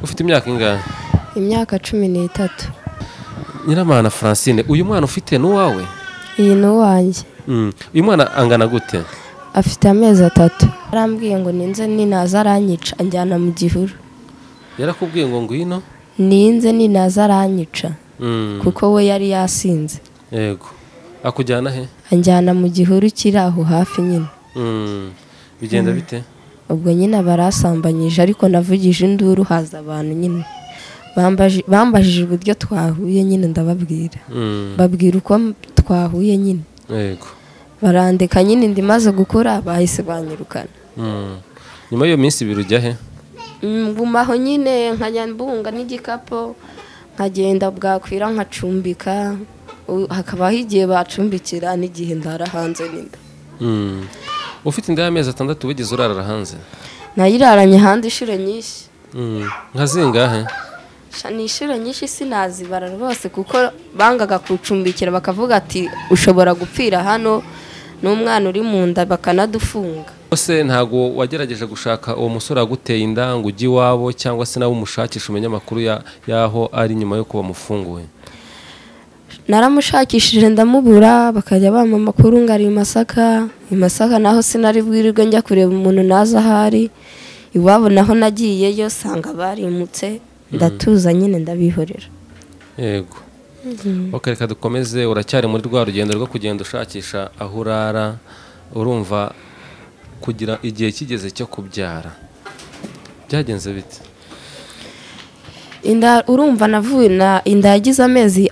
ufite imyaka ingahe imyaka cumi n'itatu nyiramana francine uyu mwana ufite n'uwawe iyi ni uwanjye Mm. uyu mwana angana gute afite amezi atatu arambwiye ngo ninze ninaza aranyica anjyana mu gihuru yarakubwiye ngo ngwino ninze ninaza aranyica Mm. kuko we yari yasinze yego akujyana he anjyana mu gihuru kiri aho hafi nyine Mm. bigenda bite ubwo nyine barasambanyije ariko navugije induru haza abantu nyine Bambaje- bambajije uburyo twahuye nyine ndababwira Mm. babwira uko m- twahuye nyine yego barandika nyine ndi maze gukora bahise banyirukana Mm. nyuma y'iyo minsi ibiri ujya he Mm, ngumaho nyine nkajya mbunga n'igikapu nkagenda bwakwira nkacumbika U- hakabaho igihe bacumbikira n'igihe ndara hanze n'inda Mm. ufite inda y'amezi atandatu wigeze urarara hanze nayiraranye hanze inshuro nyinshi Mm. nka zingahe Sha, ni inshuro nyinshi sinazibara rwose kuko bangaga kucumbikira bakavuga ati ushobora gupfira hano n'umwana uri mu nda bakanadufunga Ese ntabwo wagerageje gushaka uwo musore waguteye inda ngo ujye iwabo cyangwa se nawe umushakisha umenye amakuru ya- y'aho ari nyuma yo kuba mufunguwe naramushakishije ndamubura bakajya bampa amakuru ngo ari i masaka i masaka naho sinari bwirirwe njya kureba umuntu naza ahari iwabo naho nagiyeyo sanga barimutse ndatuza nyine ndabihorera yego ok reka dukomeze uracyari muri rwa rugendo rwo kugenda ushakisha aho urara urumva kugira igihe kigeze cyo kubyara byagenze bite inda urumva navuye na inda yagize amezi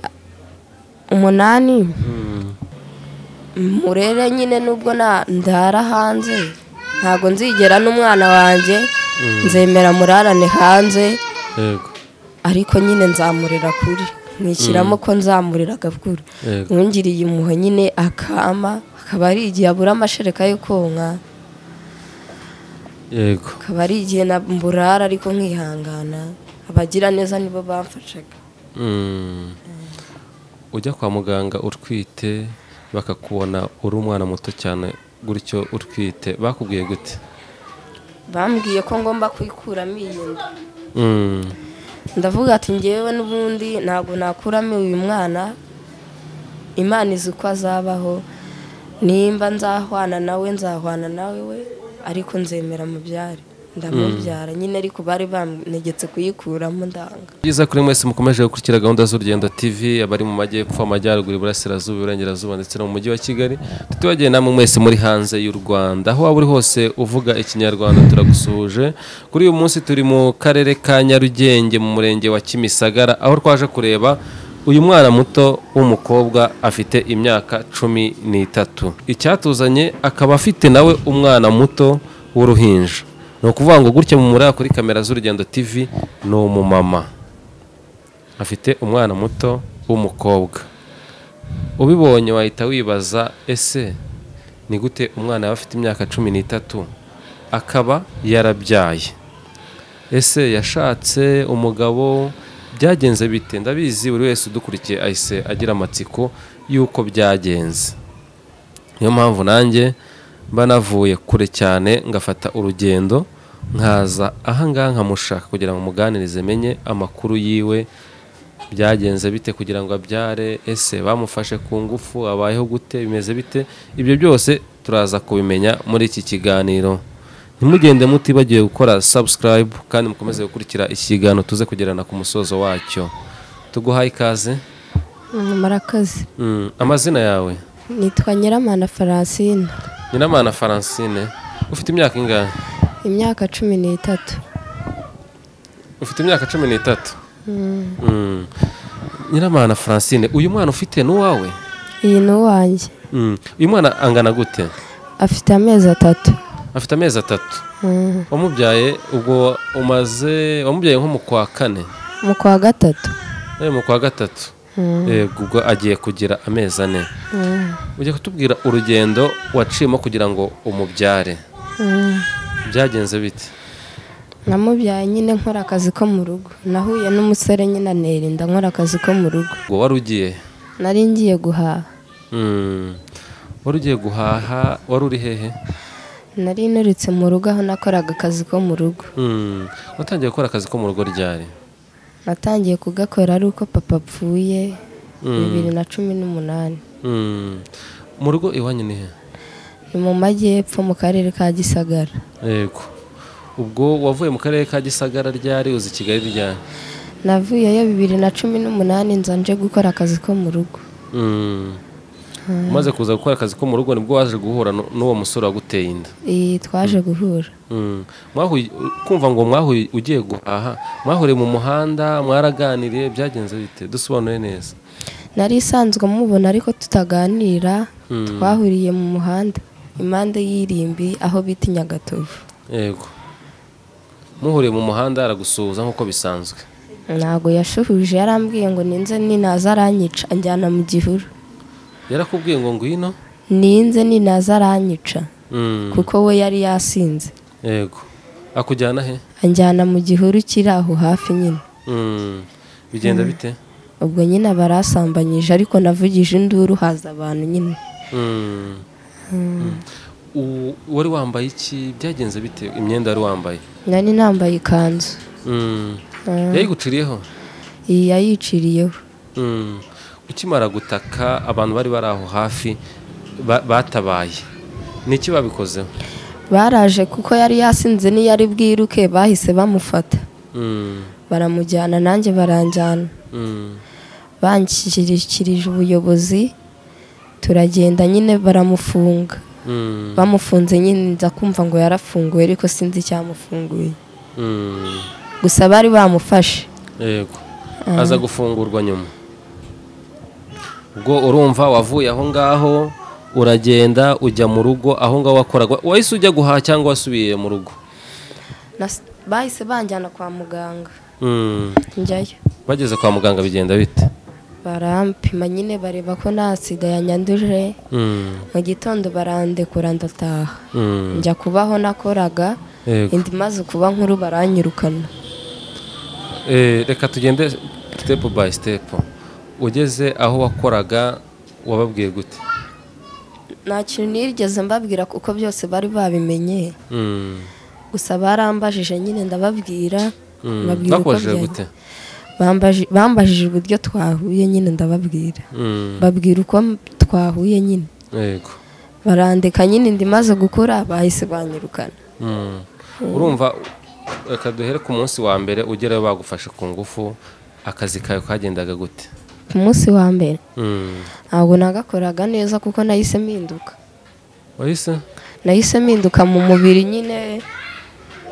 umunani murere nyine nubwo na ndara hanze ntabwo nzigera n'umwana wanjye nzemera murarane hanze yego ariko nyine nzamurira kuri mwishyiramo ko nzamurira agakuru Yego. mwungiriye impuhwe nyine akama akaba ari igihe abura amashereka yo konka yego akaba ari igihe na mburara ariko nkihangana abagira neza nibo bamfashaga Mm. ujya kwa muganga utwite bakakubona uri umwana muto cyane gutyo utwite bakubwiye gute bambwiye ko ngomba kuyikuramo iyi nda Mm. ndavuga ati ngewe n'ubundi ntabwo nakuramo uyu mwana imana izi uko azabaho nimba nzahwana nawe nzahwana nawe we ariko nzemera mubyare ndamubyara nyine ariko bari banegetse kuyikuramo ndanga byiza kuri mwese mukomeje gukurikira gahunda z'urugendo tv abari mu majyepfo amajyaruguru iburasirazuba iburengerazuba ndetse no mu mujyi wa kigali tutibagiye namwe mwese muri hanze y'u rwanda aho waba uri hose uvuga ikinyarwanda turagusuhuje kuri uyu munsi turi mu karere ka nyarugenge mu murenge wa kimisagara aho twaje kureba uyu mwana muto w'umukobwa afite imyaka cumi n'itatu icyatuzanye akaba afite nawe umwana muto w'uruhinja ni ukuvuga ngo gutya mu muri kuri kamera z'urugendo tv ni umumama afite umwana muto w'umukobwa ubibonye wahita wibaza ese ni gute umwana yaba afite imyaka cumi n'itatu akaba yarabyaye ese yashatse umugabo byagenze bite ndabizi buri wese udukurikiye ahise agira amatsiko y'uko byagenze niyo mpamvu nanjye mba navuye kure cyane ngafata urugendo nkaza ahangaha nkamushaka kugira ngo muganirize menye amakuru yiwe byagenze bite kugira ngo abyare ese bamufashe ku ngufu abayeho gute bimeze bite ibyo byose turaza kubimenya muri iki kiganiro ntimugende mutibagiwe gukora subscribe kandi mukomeze gukurikira ikiganiro tuze kugerana ku musozo wacyo tuguhaye ikaze murakazi Mm, amazina yawe nitwa nyiramana faransina Nyiramana Francine ufite imyaka ingahe imyaka cumi n'itatu ufite imyaka cumi n'itatu Mm. Nyiramana Francine uyu mwana ufite n'uwawe iyi ni uwanjye Mm. uyu mwana angana gute afite amezi atatu afite amezi atatu wamubyaye ubwo umaze wamubyaye nko mu kwa kane mu kwa gatatu Eh, mu kwa gatatu Yego, ubwo agiye kugira amezi ane ujya kutubwira urugendo waciyemo kugira ngo umubyare byagenze bite namubyaye nyine nkora akazi ko mu rugo nahuye n'umusore nyine anera inda nkora akazi ko mu rugo ubwo wari ugiye nari ngiye guhaha Mm. wari ugiye guhaha wari uri hehe nari nturutse mu rugo aho nakoraga akazi ko mu rugo Mm. watangiye gukora akazi ko mu rugo ryari natangiye kugakora ari uko papa apfuye bibiri na cumi n'umunani Mm. mu rugo iwanyu ni he ni mu majyepfo mu karere ka gisagara yego ubwo wavuye mu karere ka gisagara ryari uzi kigali ryari navuyeyo bibiri na cumi n'umunani nza nje gukora akazi ko mu rugo Mm. umaze kuza gukora akazi ko mu rugo nibwo waje guhura nu- n'uwo musore waguteye inda Iyi twaje guhura Mm. Mwahuye- kumva ngo mwahuye ugiye guhaha mwahuriye mu muhanda mwaraganiriye byagenze bite dusobanure neza nari isanzwe mubona ariko tutaganira twahuriye mu muhanda impande y'irimbi aho bita i nyagatovu yego muhuriye mu muhanda aragusuhuza nk'uko bisanzwe ntabwo yashuhuje yarambwiye ngo ninze ninaza aranyica anjyana mu gihuru yarakubwiye ngo ngwino ninze ninaza aranyica Mm. kuko we yari yasinze yego akujyana he anjyana mu gihuru kiri aho hafi nyine Mm. bigenda bite ubwo nyine aba arasambanyije ariko navugije induru haza abantu nyine Mm. U- wari wambaye iki byagenze bite imyenda wari wambaye nari nambaye ikanzu Mm. Mm. yayiguciriyeho iyi yayiciriyeho Mm. ukimara gutaka abantu bari bari aho hafi ba- batabaye ni iki babikozeho baraje kuko yari yasinze n'iyari bwiruke bahise bamufata Mm. baramujyana nanjye baranjyana Mm. banshyikirije ubuyobozi turagenda nyine baramufunga Mm. bamufunze nyine nza kumva ngo yarafunguwe ariko sinzi icyamufunguye Mm. gusa bari bamufashe yego aza gufungurwa nyuma ubwo urumva wavuye aho ngaho uragenda ujya mu rugo aho ngaho wakoraga wahise ujya guhaha cyangwa wasubiye mu rugo Nas- bahise banjyana kwa muganga Mm. njyayo bageze kwa muganga bigenda bite barampima nyine bareba ko nta sida yanyanduje Mm. mu gitondo barandekura ndataha Mm. njya kubaho nakoraga Yego. indi imaze kuba nkuru baranyirukana Eh, reka tugende step by step ugeze aho wakoraga wababwiye gute nta kintu nigeze mbabwira kuko byose bari babimenye Mm. gusa barambajije nyine ndababwira Mm. mbabwira uko bakubajije byari. gute Bambaji- bambajije uburyo twahuye nyine ndababwira Mm. babwira uko m- twahuye nyine yego barandika nyine indi imaze gukura bahise banyirukana Mm. urumva reka duhere ku munsi wa mbere ugerayo bagufashe ku ngufu akazi kawe kagendaga gute ku munsi wa mbere Mm. ntabwo nagakoraga neza kuko nahise mpinduka wahise nahise mpinduka mu mubiri nyine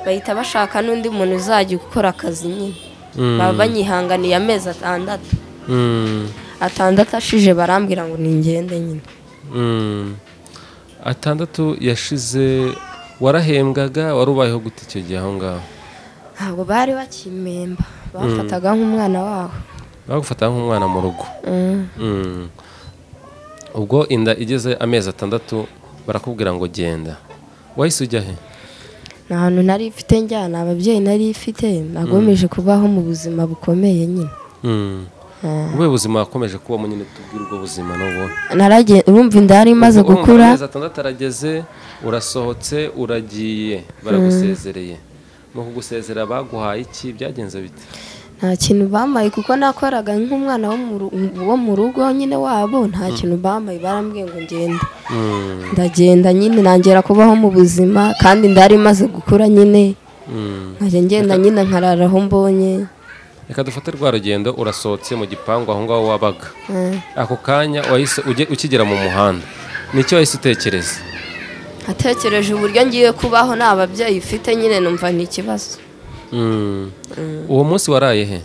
bahita bashaka n'undi muntu uzajya gukora akazi nyine Mm. baba banyihanganiye amezi atandatu Mm. atandatu ashije barambwira ngo ningende nyine Mm. atandatu yashize warahembwaga wari ubayeho gute icyo gihe aho ngaho ntabwo bari bakimpemba bafataga nk'umwana wabo bagufata nk'umwana mu rugo Mm. Mm. ubwo inda igeze amezi atandatu barakubwira ngo genda wahise ujya he nta hantu nari ifite njyana ababyeyi nari ifite nagomeje kubaho mu buzima bukomeye nyine Mm. Ah. ubuhe buzima wakomeje kubamo nyine tubwire ubwo buzima n'ubu Narage- urumva inda yari imaze Urumva gukura amezi atandatu arageze urasohotse uragiye baragusezereye mu kugusezera baguhaye iki byagenze bite nta kintu bambaye kuko nakoraga nk'umwana wo mu ru- wo mu rugo nyine wabo nta kintu bambaye barambwiye ngo ngende Mm. ndagenda nyine nongera kubaho mu buzima kandi inda yari imaze gukura nyine Mm. nkajya ngenda nyine nkarara aho mbonye reka dufate rwa rugendo urasohotse mu gipangu aho ngaho wabaga Ah. ako kanya wahise ujye- ukigera mu muhanda nicyo wahise utekereza atekereje uburyo ngiye kubaho nta babyeyi mfite nyine numva ni ikibazo Mm. uwo munsi waraye he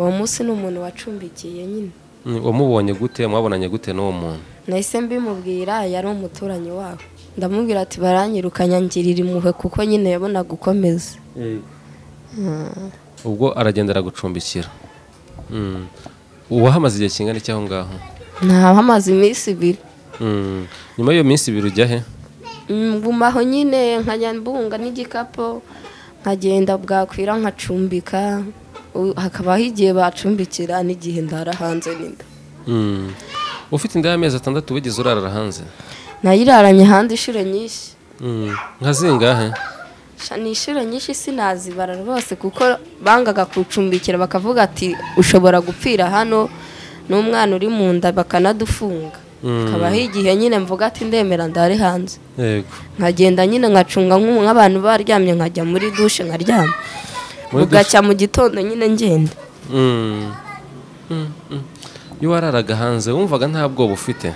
uwo munsi ni umuntu wacumbikiye nyine Mm, wamubonye gute mwabonanye gute n'uwo muntu nahise mbimubwira yari umuturanyi wabo ndamubwira ati baranyirukanya ngirira impuhwe kuko nyine yabonaga ukomeza ubwo aragenda aragucumbikira Mm. uwahamaze igihe kingana iki aho ngaho ntaba amaze iminsi ibiri Mm. nyuma y'iyo minsi ibiri ujya he ngumaho nyine nkajya mbunga n'igikapu nkagenda bwakwira nkacumbika U- hakabaho igihe bacumbikira n'igihe ndara hanze n'inda Mm. ufite inda y'amezi atandatu wigeze urarara hanze nayiraranye hanze inshuro nyinshi Mm, nka zingahe Sha, ni inshuro nyinshi sinazibara rwose kuko bangaga kucumbikira bakavuga ati ushobora gupfira hano n'umwana uri mu nda bakanadufunga Mm. kabaho igihe nyine mvuga ati ndemera ndare hanze yego nkagenda nyine nkacunga nk'ubu nk'abantu baryamye nkajya muri dushe nkaryama Muri bugacya mu gitondo nyine ngenda Mm, mm, mm. iyo wararaga hanze wumvaga nta bwoba ufite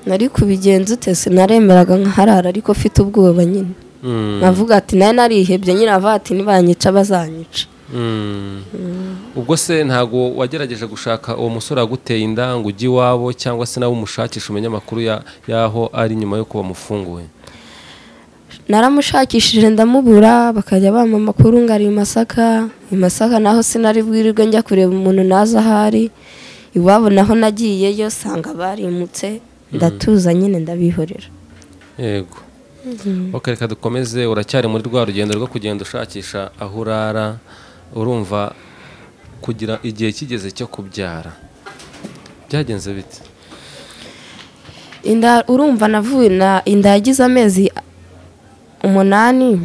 nari kubigenza ute sinaremeraga nkaharara ariko mfite ubwoba nyine Mm, navuga ati nawe narihebye nyine avuga ati nibanyica bazanyica mm. ubwo se ntabwo wagerageje gushaka uwo musore waguteye inda ngo ujye iwabo cyangwa se nawe umushakisha umenye amakuru ya- y'aho ari nyuma yo kuba mufunguwe naramushakishije ndamubura bakajya bampa amakuru ngo ari i masaka i masaka naho sinari bwirirwe njya kureba umuntu nazi aho ari iwabo naho nagiyeyo sanga barimutse ndatuza nyine ndabihorera yego ok reka dukomeze uracyari muri rwa rugendo rwo kugenda ushakisha aho urara urumva kugira igihe kigeze cyo kubyara byagenze bite inda urumva navuye na inda yagize amezi umunani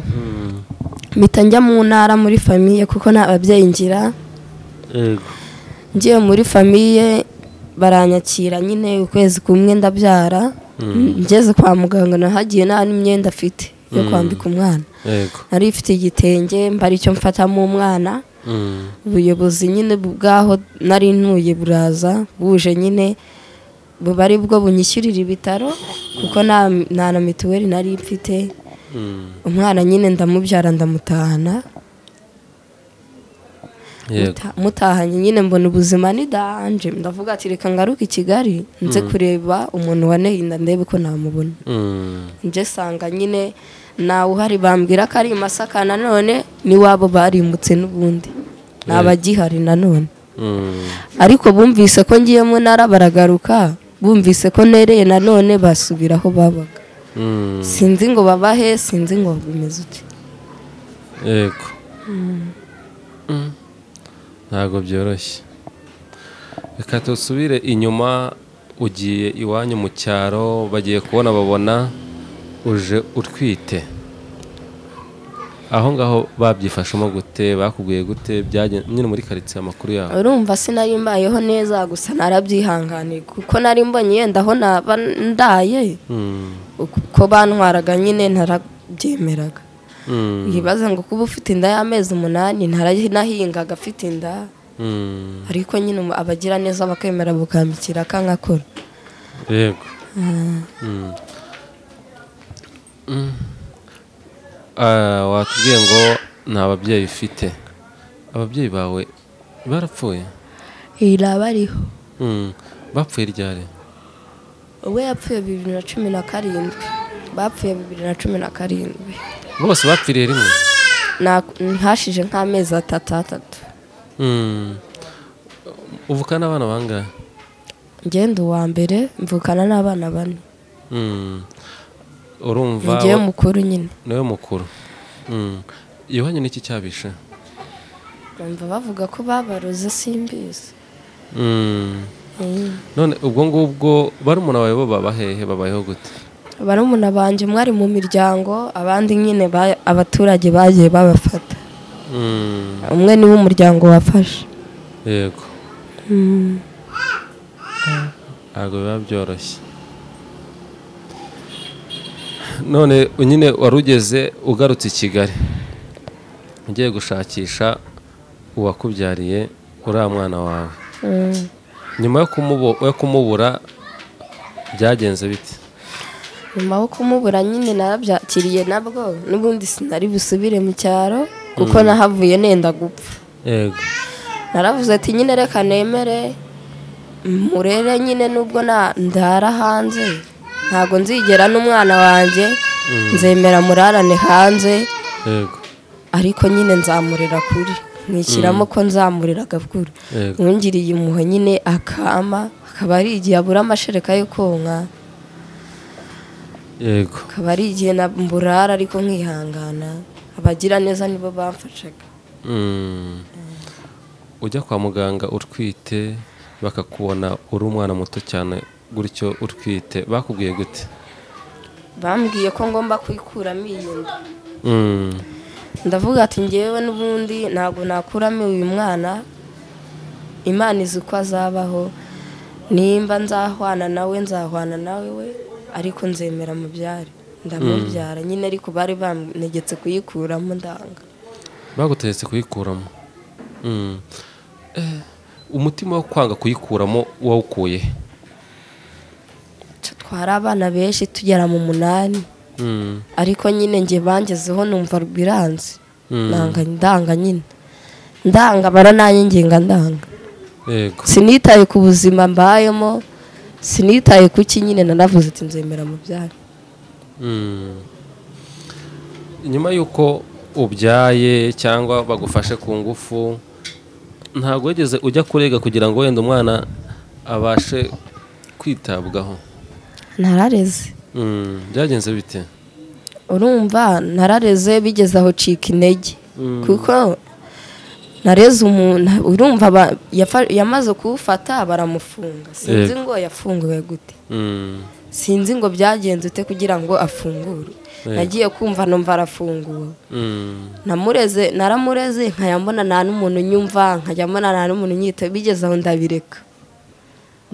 mpita njya mu ntara muri famiye kuko nta babyeyi ngira yego ngiye muri famiye baranyakira nyine ukwezi kumwe ndabyara ngeze kwa muganga nahagiye nta n'imyenda afite yo kwambika umwana yego nari ifite igitenge mba aricyo mfatamo umwana Mm. ubuyobozi nyine bwaho nari ntuye buraza buje nyine buba ari bwo bunyishyurira ibitaro kuko nta nta na mituweli nari mfite Mm. umwana nyine ndamubyara ndamutahana yego Muta- mutahanye nyine mbona ubuzima nidahanje ndavuga ati reka ngaruke i kigali nze kureba umuntu waneye inda ndebe ko namubona Mm. nje sanga nyine ntawe uhari bambwira ko ari i masaka nanone n'iwabo barimutse n'ubundi ntabagihari nanone Mm. ariko bumvise ko ngiye mu ntara baragaruka bumvise ko nereye nanone basubira aho babaga Mm. sinzi ngo babahe sinzi ngo bimeze uti yego Mm. ntabwo byoroshye reka tusubire inyuma ugiye iwanyu mu cyaro bagiye kubona babona uje utwite aho ngaho babyifashemo gute bakubwiye gute byagen- nyine muri karitsiye amakuru yabo urumva sinari mbayeho neza gusa narabyihanganiye kuko nari mbonye yenda aho naba ndaye Mm. uko bantwaraga nyine narabyemeraga Mm. ntibaze ngo kuba ufite inda y'amezi umunani naranahingaga afite inda Mm. ariko nyine umu- abagira neza bakemera bukambikira akangakora yego Mm. Mm. Ah, watubwiye ngo nta babyeyi ufite ababyeyi bawe barapfuye iraba ariho Mm. bapfuye ryari uwe yapfuye bibiri na cumi na karindwi bapfuye bibiri na cumi na karindwi bose bapfiriye rimwe Na- ntashije nk'amezi atatu atatu Mm. uvuka n'abana bangahe ngenda uwa mbere mvukana n'abana bane Mm. urumva ngewe mukuru nyine niwe mukuru Mm. iwanyu niki cyabishe bumva bavuga ko babaroze simbizi Mm. none ubwo ngubwo barumuna bawe bo baba hehe babayeho gute barumuna banjye mwari mu miryango abandi nyine ba- abaturage bagiye babafata Mm. umwe niwe umuryango wafashe yego ntabwo biba byoroshye none nyine wari ugeze ugarutse i kigali ugiye gushakisha uwakubyariye uriya mwana wawe Mm. nyuma yo kumubo- yo kumubura byagenze bite nyuma yo kumubura nyine narabyakiriye nabwo n'ubundi sinari busubire mu cyaro kuko nahavuye nenda gupfa yego naravuze ati nyine reka nemere murere nyine nubwo na ndara hanze ntabwo nzigera n'umwana wanjye nzemera murarane hanze yego ariko nyine nzamurira kuri nishyiramo ko nzamurira gakuru Yego. mwungiriye impuhwe nyine akama akaba ari igihe abura amashereka yo konka yego akaba ari igihe na mburara ariko nkihangana abagira neza nibo bamfashaga Mm. ujya kwa muganga utwite bakakubona uri umwana muto cyane gutyo utwite bakubwiye gute bambwiye ko ngomba kuyikuramo iyi nda Mm. ndavuga ati ngewe n'ubundi ntabwo nakuramo uyu mwana imana izi uko azabaho nimba nzahwana nawe nzahwana nawe we ariko nzemera mubyare ndamubyara nyine ariko bari banegetse kuyikuramo ndanga bagutegetse kuyikuramo Mm. Eh, umutima wo kwanga kuyikuramo wawukuye he? twari abana benshi tugera mu munani Mm. ariko nyine njye bangezeho numva biranze Mm. ndanga ndanga nyine ndanga barananyengenga ndanga yego sinitaye ku buzima mbayemo sinitaye ku ki nyine nanavuze ati nzemera mu byaro Mm. nyuma y'uko ubyaye cyangwa bagufashe ku ngufu ntabwo wigeze ujya kurega kugira ngo wenda umwana abashe kwitabwaho narareze Mm, byagenze bite urumva narareze bigeze aho cika intege kuko nareze umuntu urumva ba- yafa- yamaze kuwufata baramufunga sinzi Yego. ngo yafunguwe gute Mm, sinzi ngo byagenze ute kugira ngo afungure Yego. nagiye kumva numva arafunguwe mm, namureze naramureze nkajya mbona nta n'umuntu nyumva nkajya mbona nta n'umuntu nyita bigeze aho ndabireka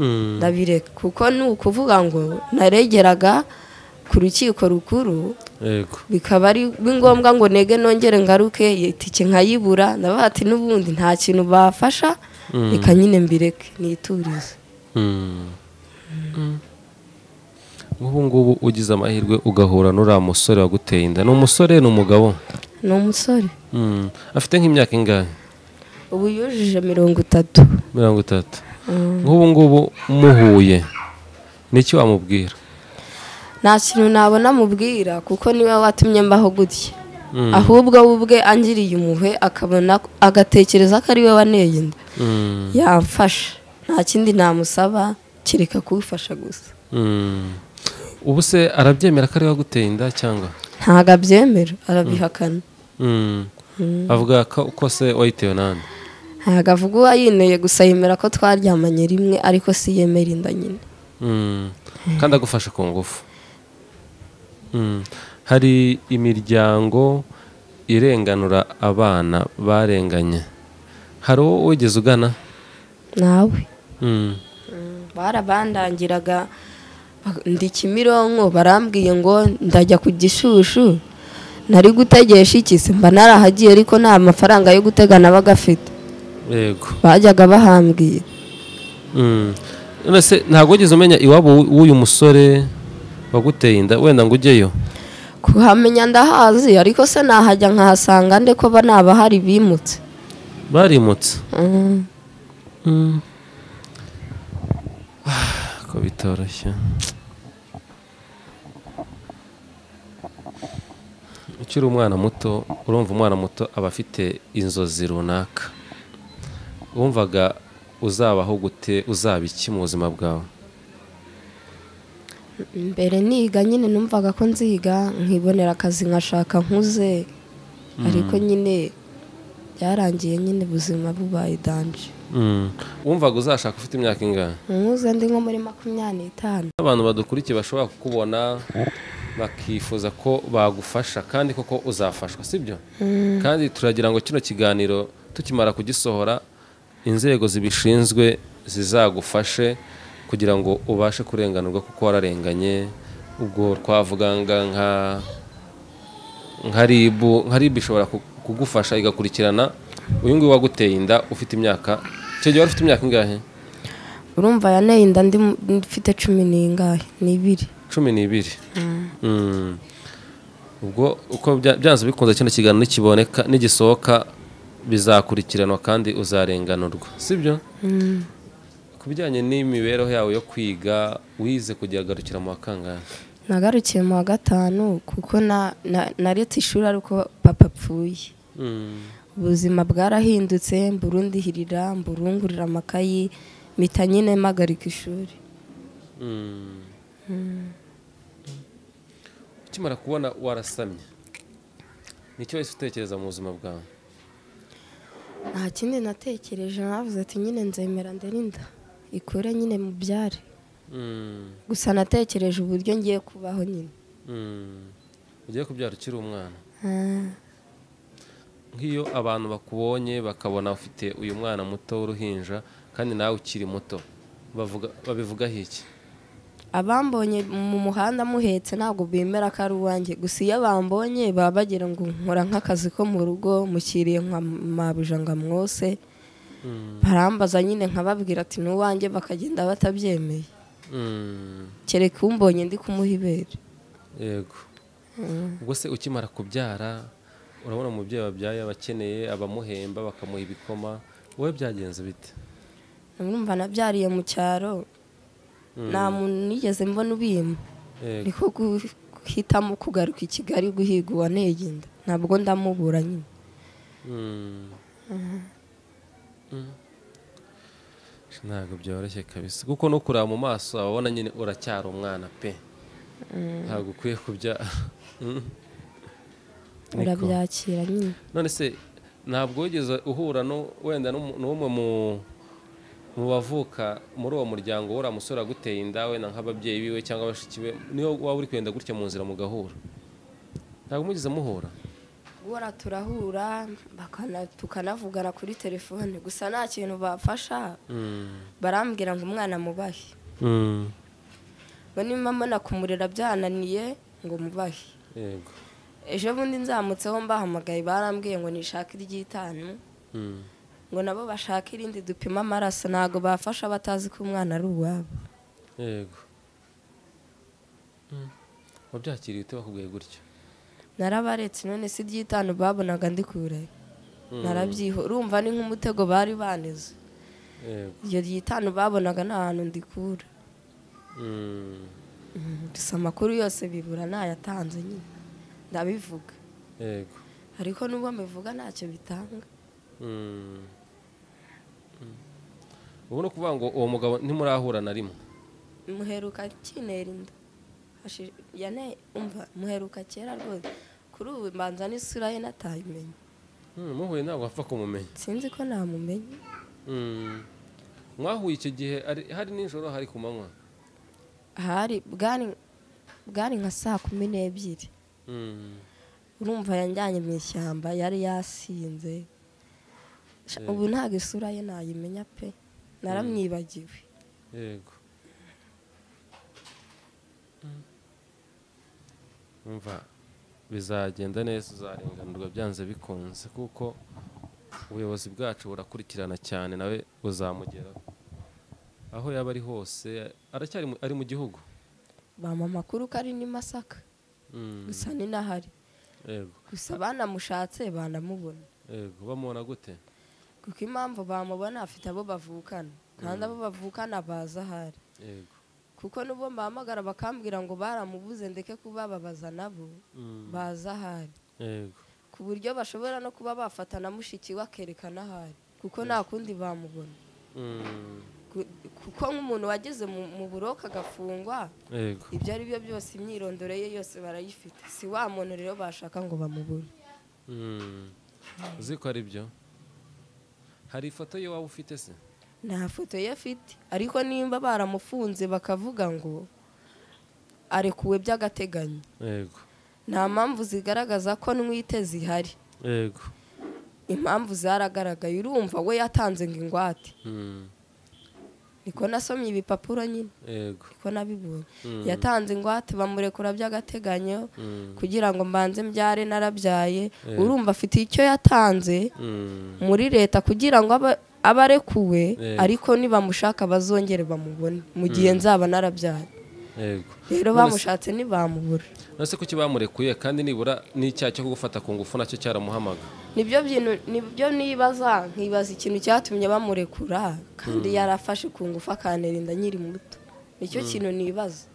mm, ndabireka kuko ni ukuvuga ngo naregeraga ku rukiko rukuru yego bikaba ari ngombwa ngo nege nongere ngaruke itike nkayibura ndabaha ati n'ubundi nta kintu bafasha Mm. reka nyine mbireke niturize Mm. nk'ubu ngubu ugize amahirwe ugahura n'uriya musore waguteye inda ni umusore ni umugabo ni umusore Mm, afite nk'imyaka ingahe ubu yujuje mirongo itatu mirongo itatu nk'ubu ngubu muhuye n'iki wamubwira nta kintu nabona amubwira kuko niwe watumye mbaho gutya Mm. ahubwo we ubwe angiriye impuhwe akabona agatekereza ko ari we waneye inda Mm, yamfasha nta kindi namusaba kereka kuwufasha gusa mm. ubu se arabyemera ko ari we waguteye inda cyangwa ntabwo abyemera arabihakana Mm. avuga ko ko se wayitewe nande ntabwo avuga uwayineye gusa yemera ko twaryamanye rimwe ariko si yemera inda nyine Mm. kandi agufasha ku ngufu Mm. hari imiryango irenganura abana barenganye hari uwo wigeze ugana nawe Mm. barabandangiraga bak- ndi kimironko barambwiye ngo ndajya ku gishushu nari gutegesha iki se mba narahagiye ariko nta mafaranga yo gutega nabaga afite yego bajyaga bahambwira Mm. none se ntabwo wigeze umenya iwabo w'u- w'uyu musore waguteye inda wenda ngo ujyeyo kuhamenya ndahazi ariko se nahajya nkahasanga nde ko ba nabahari bimutse barimutse Mm. ko bitoroshye ukiri umwana muto urumva umwana muto aba afite inzozi runaka wumvaga uzabaho gute uzaba iki mu buzima bwawe mbere niga nyine numvaga ko nziga nkibonera akazi nkashaka nkuze ariko nyine byarangiye nyine ubuzima bubaye danje wumvaga uzashaka ufite imyaka ingahe nkuze ndi nko muri makumyabiri n'itanu abantu badukurikiye bashobora kukubona bakifuza ko bagufasha kandi koko uzafashwa sibyo kandi turagira ngo kino kiganiro tukimara kugisohora inzego zibishinzwe zizagufashe kugira ngo ubashe kurenganurwa kuko wararenganye ubwo twavuganga nka nka ribu nka ribu ishobora ku- kugufasha igakurikirana uyu nguyu waguteye inda ufite imyaka icyo gihe wari ufite imyaka ingahe urumva yaneye inda ndi mu- mfite cumi n'ingahe n'ibiri cumi n'ibiri Mm. ubwo uko bya- byanze bikunze kino kiganiro nikiboneka nigisohoka bizakurikiranwa kandi uzarenganurwa sibyo ku bijyanye n'imibereho yawe yo kwiga wize kujya agarukira mu wa kangahe nagarukiye mu wa gatanu kuko na- na- naretse ishuri ariko papa apfuye Mm. ubuzima bwarahindutse mburundihirira mburungurira amakayi mpita nyine mpagarika ishuri Mm. ukimara kubona warasamye nicyo wahise utekereza mu buzima bwawe nta kindi natekereje navuze ati nyine nzemera nderinda ikure nyine mu byare gusa natekereje uburyo ngiye kubaho nyine ugiye kubyara ukiri umwana nk'iyo abantu bakubonye bakabona ufite uyu mwana muto w'uruhinja kandi nawe ukiri muto bavuga- babivugaho iki abambonye mu muhanda muhetse ntabwo bemera ko ari uwanjye gusa iyo bambonye baba bagira ngo nkora nk'akazi ko mu rugo mukiriye nka mabuja ngo amwose barambaza nyine nkababwira ati ni uwanjye bakagenda batabyemeye Mm, kereka umbonye ndi kumuha ibere yego ubwo se ukimara kubyara urabona umubyeyi wabyaye aba akeneye abamuhemba bakamuha ibikoma wowe byagenze bite murumva nabyariye mu cyaro nta muntu nigeze mbona ubima Yego. niko guhitamo kugaruka i kigali guhiga uwaneye inda ntabwo ndamubura nyine Mm. Mm. ntabwo byoroshye kabisa kuko no kureba mu maso ababona nyine uracyari umwana pe ntabwo ukwiye kubyara Mm. Niko. urabyakira nyine none se ntabwo wigeze uhura nu- wenda n'umu- n'umwe mu mu bavuka muri uwo muryango uriya musore aguteye inda wenda nk'ababyeyi biwe cyangwa bashiki be niyo waba uri kugenda gutya mu nzira mugahura ntabwo mugeze muhura guhora turahura bakana- tukanavugana kuri telefone gusa nta kintu bafasha barambwira ngo umwana mubahe ngo niba mbona kumurera byananiye ngo mubahe yego ejo bundi nzamutseho mbahamagaye barambwiye ngo nishake iry'itanu Mm. ngo nabo bashake irindi dupima amaraso ntabwo bafasha batazi ko umwana ari uwabo yego Mm. wabyakiriye ute bakubwiye gutya narabaretse none si iry'itanu babonaga ndi kubirayo narabyiho urumva ni nk'umutego bari baneze yego iryo ry'itanu babonaga nta hantu ndikura Mm. gusa amakuru yose bibura ntayatanze nyine ndabivuga yego ariko nubwo mbivuga ntacyo bitanga Mm. Mm. ubu ni ukuvuga ngo uwo mugabo ntimurahura na rimwe muheruka kinera inda Hashi- yane umva muheruka kera rwose kuri ubu mbanza n'isura ye natayimenya Mm, muhuye ntabwo wapfa kumumenya sinzi ko namumenya Mm. mwahuye icyo gihe ari- hari nijoro hari ku manywa hari bwari bwari nka saa kumi n'ebyiri Mm. urumva yanjyanye mu ishyamba yari yasinze Sha- ubu ntabwo isura ye nayimenya pe naramwibagiwe yego Mm. umva bizagenda neza uzarenganurwa byanze bikunze kuko ubuyobozi bwacu burakurikirana cyane nawe buzamugeraho aho yaba ari hose aracyari mu- ari mu gihugu bampa amakuru ko ari n'i masaka Mm, gusa ni n'ahari yego gusa banamushatse banamubona yego bamubona gute kuko impamvu bamubona afite abo bavukana kandi abo bavukana baza ahari yego kuko nubwo mbahamagara bakambwira ngo baramubuze ndeke kubababaza nabo Mm, baza ahari yego ku buryo bashobora no kuba bafata na mushiki we akerekana ahari kuko nta kundi bamubona Mm, Ku- kuko nk'umuntu wageze mu mu buroke agafungwa yego ibyo ari byo byose imyirondoro ye yose barayifite si wa muntu rero bashaka ngo bamubure Mm. uzi ko ari byo hari ifoto ye waba ufite se nta foto ye afite ariko nimba baramufunze bakavuga ngo arekuwe by'agateganyo yego nta mpamvu zigaragaza ko ntwite zihari yego impamvu zaragaragaye urumva we yatanze ngo ingwate Mm, niko nasomye ibipapuro nyine yego niko nabibonye Mm. yatanze ingwate bamurekura by'agateganyo Mm, kugira ngo mbanze mbyare narabyaye Eh. urumva afite icyo yatanze mm, muri leta kugira ngo aba- abe arekuwe Eh. ariko nibamushaka bazongere bamubone mu gihe nzaba narabyaye yego rero None se- bamushatse ntibamubura none se kuki bamurekuye kandi nibura n'icyaha cyo kugufata ku ngufu nacyo cyaramuhamaga nibyo bintu nibyo nibaza nkibaza ikintu cyatumye bamurekura kandi yarafashe ku ngufu akantera inda nkiri muto nicyo kintu nibaza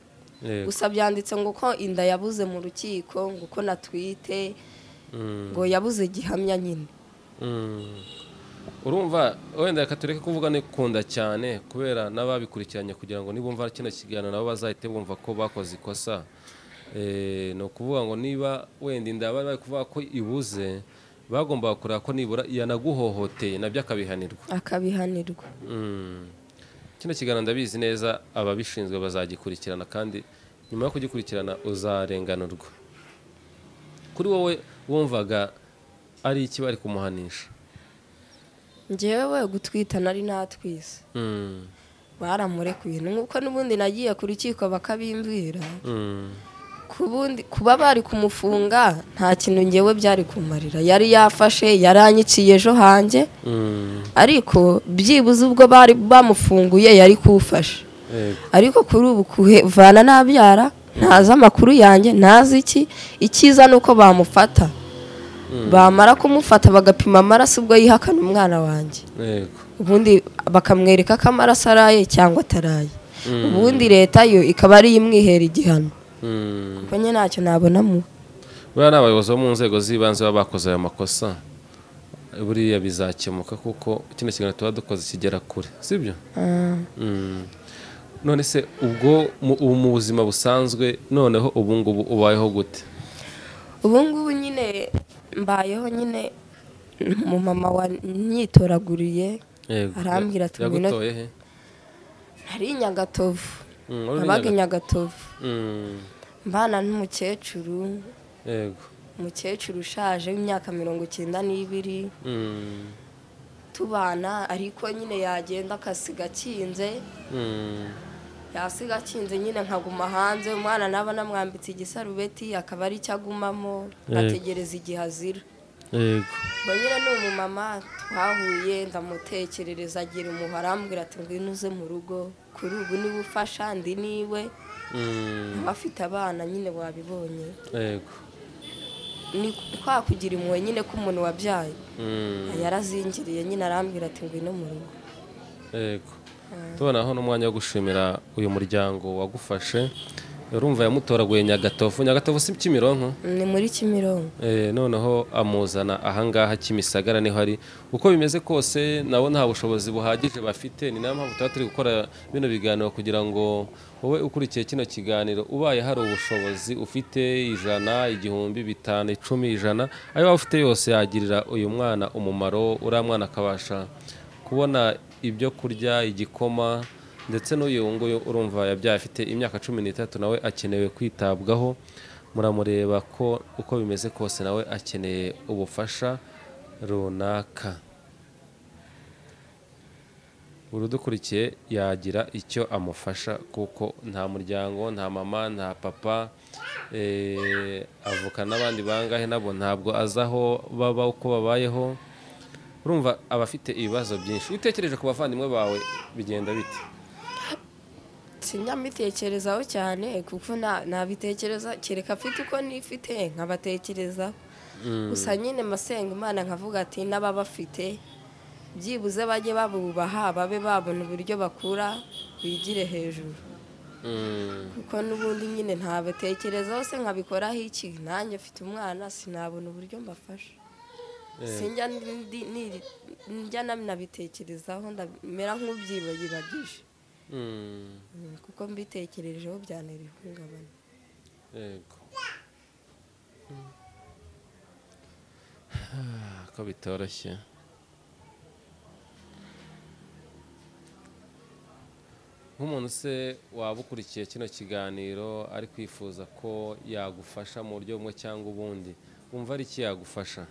yego gusa byanditse ngo ko inda yabuze mu rukiko ngo ko natwite Mm, ngo yabuze gihamya nyine mm. urumva wenda reka tureke kuvuga nikunda cyane kubera n'ababikurikiranye kugira ngo nibumva kino kiganiro nabo bazahite bumva ko bakoze ikosa Eh, ni ukuvuga ngo niba wenda inda bari bari kuvuga ko ibuze bagombaga kureba ko nibura yanaguhohoteye nabyo akabihanirwa akabihanirwa Mm. kino kiganiro ndabizi neza ababishinzwe bazagikurikirana kandi nyuma yo kugikurikirana uzarenganurwa kuri wowe wumvaga ari iki bari kumuhanisha ngewe gutwita nari natwise Mm, baramurekuye nuko n'ubundi nagiye ku rukiko bakabimbwira mm, ku bundi kuba bari kumufunga nta kintu ngewe byari kumarira yari yafashe yari anyiciye ejo hanjye mm, ariko byibuze ubwo bari bamufunguye yari kuwufasha yego. ariko kuri ubu kuvana nabyara ntazi amakuru yanjye ntazi iki icyiza ni uko bamufata bamara kumufata bagapima amaraso ubwo yihakana umwana wanjye Yego. ubundi bakamwereka ko amaraso araye cyangwa ataraye Mm. ubundi leta yo ikaba ariyo imwihera igihano Mm. kuko nyine ntacyo nabonamo buriya ni abayobozi bo mu nzego z'ibanze baba bakoze ayo makosa buriya bizakemuka kuko kino kiganiro tuba dukoze kigera kure sibyo Ah, Mm. none se ubwo mu- ubu mu buzima busanzwe noneho ubu ngubu ubayeho gute ubu ngubu nyine mbayeho nyine umumama wanyitoraguriye Yego. Arambwira ati ngwino- yagutoye he nari i nyagatovu Mm, wari uri nabaga i Nyagat- nyagatovu Mm, mbana n'umukecuru yego umukecuru ushaje w'imyaka mirongo icyenda n'ibiri Mm, tubana ariko nyine yagenda akasiga akinze mm, yasiga akinze nyine nkaguma hanze umwana naba namwambitse igisarubeti akaba ari cyo agumamo Yego. ategereza igihe azira yego ubwo nyine ni umumama twahuye ndamutekerereza agira umuhoro arambwira ati ngwino uze mu rugo kuri ubu niwe ufasha ndi niwe Mm, abafite abana nyine wabibonye yego ni kwa kugira impuhwe nyine k'umuntu wabyaye Mm, yarazingiriye nyine arambwira ati ngwino mu rugo yego tubonaho n'umwanya wo gushimira uyu muryango wagufashe urumva yamutoraguye nyagatovu nyagatovu si kimironko ni muri kimironko Eh, noneho amuzana ahangaha kimisagara niho ari uko bimeze kose nabo nta bushobozi buhagije bafite ni nayo mpamvu tuba turi gukora bino biganiro kugira ngo wowe ukurikiye kino kiganiro ubaye hari ubushobozi ufite ijana igihumbi bitanu icumi ijana ayo waba ufite yose yagirira uyu mwana umumaro uriya mwana akabasha kubona ibyo kurya igikoma ndetse n'uyu nguyu urumva yabyaye afite imyaka cumi n'itatu nawe akenewe kwitabwaho muramureba ko uko bimeze kose nawe akeneye ubufasha runaka buri udukurikiye yagira icyo amufasha kuko nta muryango nta mama nta papa eh, avuka n'abandi bangahe nabo ntabwo azi aho baba uko babayeho urumva abafite ibibazo byinshi iyo utekereje ku bavandimwe bawe bigenda bite sinyabitekerezaho cyane kuko nta- ntabitekereza kereka afite uko nifite nkabatekerezaho gusa nyine masenga imana nkavuga ati n'ababafite byibuze bajye babubaha babe babona uburyo bakura bigire hejuru Mm, kuko n'ubundi nyine ntabatekerezaho se nkabikoraho iki nanjye mfite umwana sinabona uburyo mbafasha sinjya ndi- ni- njya nabitekerezaho ndamera nk'ubyibagiragije mm. Mm, kuko mbitekerejeho byantera ihungabana yego ko bitoroshye nk'umuntu se waba ukurikiye kino kiganiro ari kwifuza ko yagufasha mu buryo bumwe cyangwa ubundi wumva ari iki yagufasha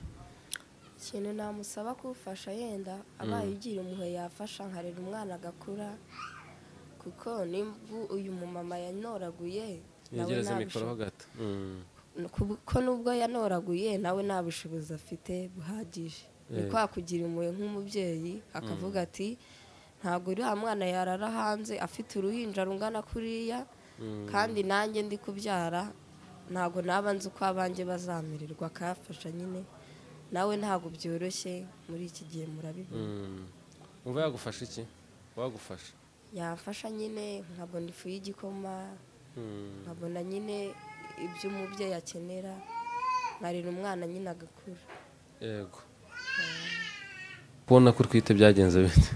ikintu namusaba kuwufasha yenda abaye ugira umuhe yafasha nkarera umwana agakura kuko nimba uyu mumama yanoraguye nawe yegereze nta mikoro ho bushobozi- gato Mm, kuko nubwo yanoraguye nawe nta bushobozi afite buhagije ni Yego. kwa kugira impuhwe nk'umubyeyi akavuga ati ntabwo uriya mwana yarara hanze afite uruhinja rungana kuriya mm, kandi nanjye ndi kubyara ntabwo naba nzi uko abanjye bazamererwa akayafasha nyine nawe ntabwo byoroshye muri iki gihe murabibona mm. wumva yagufasha iki wagufasha yafasha nyine nkabona ifu y'igikoma Mm, nkabona nyine ibyo umubyeyi akenera nkarira umwana nyine agakura yego kubona ko utwite byagenze bite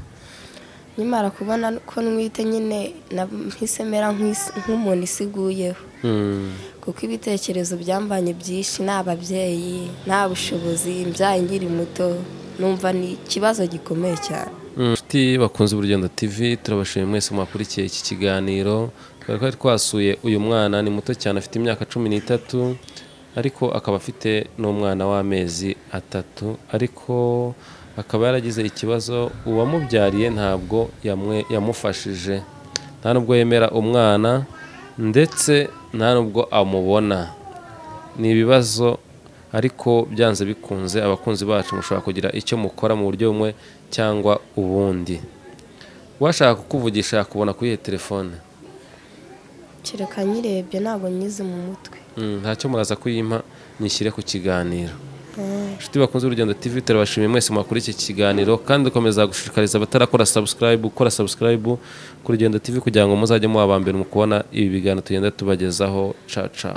nimara kubona ko nwite nyine nahise mera nk'isi- nk'umuntu isiguyeho Mm. kuko ibitekerezo byambanye byinshi ni ababyeyi nta bushobozi imbyaye nkiri muto numva ni ikibazo gikomeye cyane inshuti bakunze urugendo tv turabashimiye mwese mwakurikiye iki kiganiro twari twari twasuye uyu mwana ni muto cyane afite imyaka cumi n'itatu ariko akaba afite n'umwana w'amezi atatu ariko akaba yaragize ikibazo uwamubyariye ntabwo yamwe- yamufashije nta nubwo yemera umwana ndetse nta nubwo amubona ni ibibazo ariko byanze bikunze abakunzi bacu mushobora kugira icyo mukora mu buryo bumwe cyangwa ubundi washaka kukuvugisha yakubona kuri iyo telefone kereka nyirebye ntabwo nyize mu mutwe Mm, ntacyo muraza kuyimpa nyishyire ku kiganiro inshuti bakunze urugendo tv turabashimiye mwese mwakora iki kiganiro kandi dukomeza gushishikariza abatarakora subscribe gukora subscribe ku rugendo tv kugira ngo muzajye muba aba mbere mu kubona ibi biganiro tugenda tubagezaho caca